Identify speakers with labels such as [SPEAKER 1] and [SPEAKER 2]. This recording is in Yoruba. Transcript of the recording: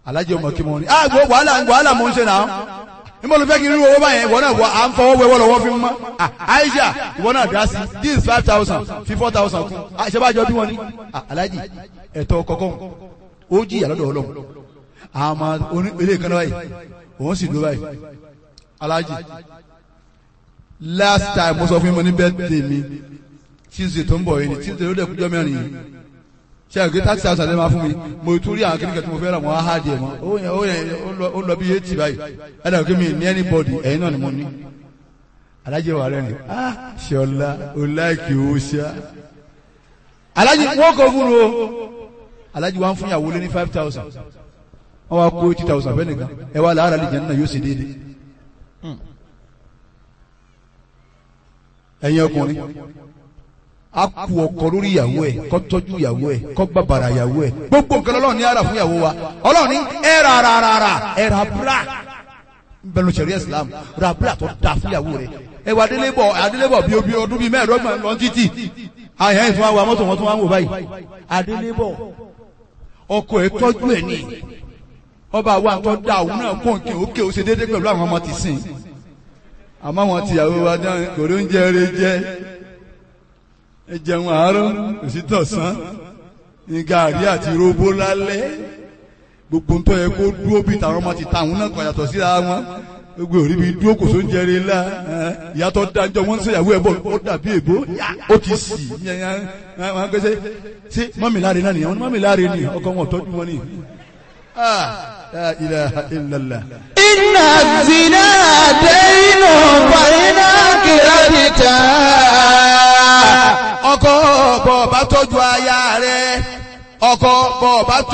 [SPEAKER 1] alájẹ ọmọ kí mo ní ah gbọ́ wàhálà wàhálà mo ń ṣe náà níbo ló fẹ́ kí n rí owó báyẹn ìwọ náà wọ à ń fọwọ́ wẹwọ́ lọ́wọ́ fi mọ́ ah Aisha ìwọ náà dá sí this five thousand fi four thousand kún ah ṣe bá jọ bí wọn ní ah alájì ẹ̀tọ́ kọ̀ọ̀kan ó jìyà lọ́dọ̀ ọlọ́run àmọ́ oní ilé kan náà báyìí òun sì ló báyìí alájì last time mo sọ fún mi ní birthday mi tuesday tó ń bọ̀ yìí ni tuesday ló dẹ̀ kújọ́ mẹ́rin yìí ṣe àgbẹ̀ thirty thousand ẹ̀ máa fún mi mo tún rí àwọn kékeré tí mo fẹ́ rà wọ́n á hà díẹ̀ mọ́ ó yẹn ó yẹn ó lọ bí eighty báyìí ẹ̀ dàgbé mi ní anybody ẹ̀yin náà ni mo ní alájẹ wà rẹ̀ ni ah ṣọlá o láìkì owó ṣá alájẹ wọ́n kọ́ fún o alájẹ wa ń fún ìyàwó lé ní five thousand wọ́n wá kó eighty thousand fẹ́ nìkan ẹ wá làárà lè jẹ́ nínú yóò ṣe déédéé ẹ̀yin ọkùnrin a kú ọkọ lórí ìyàwó ẹ kó tọ́jú ìyàwó ẹ kó bàbàrà ìyàwó ẹ gbogbo nǹkan Ọlọ́run ní ara fún ìyàwó wa Ọlọ́run ní ẹ ra ra ra ra ẹ ra bra nbẹnu sẹrí Islam ra bra tó da fún ìyàwó rẹ ẹ wà adélébọ adélébọ bíi obi ọdún bíi mẹ́ẹ̀ẹ́dọ́gbọ̀n lọ títì àyàn ẹ̀ tún wá wa mọ́tò wọn tún wá ń wò báyìí adélébọ ọkọ ẹ tọ́jú ẹ ní ọba wa tó da òun náà kó nkè òkè ó ṣe déédéé pẹ̀lú àwọn ọmọ tìsín àmọ́ àwọn tìyàwó wa dáhùn kò ló ń jẹ eré jẹ ẹ jẹun àárọ̀ òsítọ̀sán ní gàrí àti róbó lálẹ́ gbogbo ń tọ́ yẹ kó dúró bí tàwọn ọmọ ti ta àwọn náà kàn yàtọ̀ síra wọn gbogbo òrí bí dúró kò tó ń jẹrè ńlá ìyàtọ̀ dájọ́ wọ́n ń sèyàwó ẹ̀ bọ̀ ó dàbí èbó ó ti sì wọ́n gbé ṣe mọ́mì láre náà nìyẹn wọ́n ní mọ́mì láre ni ọkọ wọn tọ́jú wọn ni. La ilaha illallah.
[SPEAKER 2] Inna zina daynu fàyínà kìrẹ́dìtà.
[SPEAKER 1] ọkọ bọ̀ bá tọ́jú aya rẹ̀ ọkọ bọ̀ bá tọ́jú.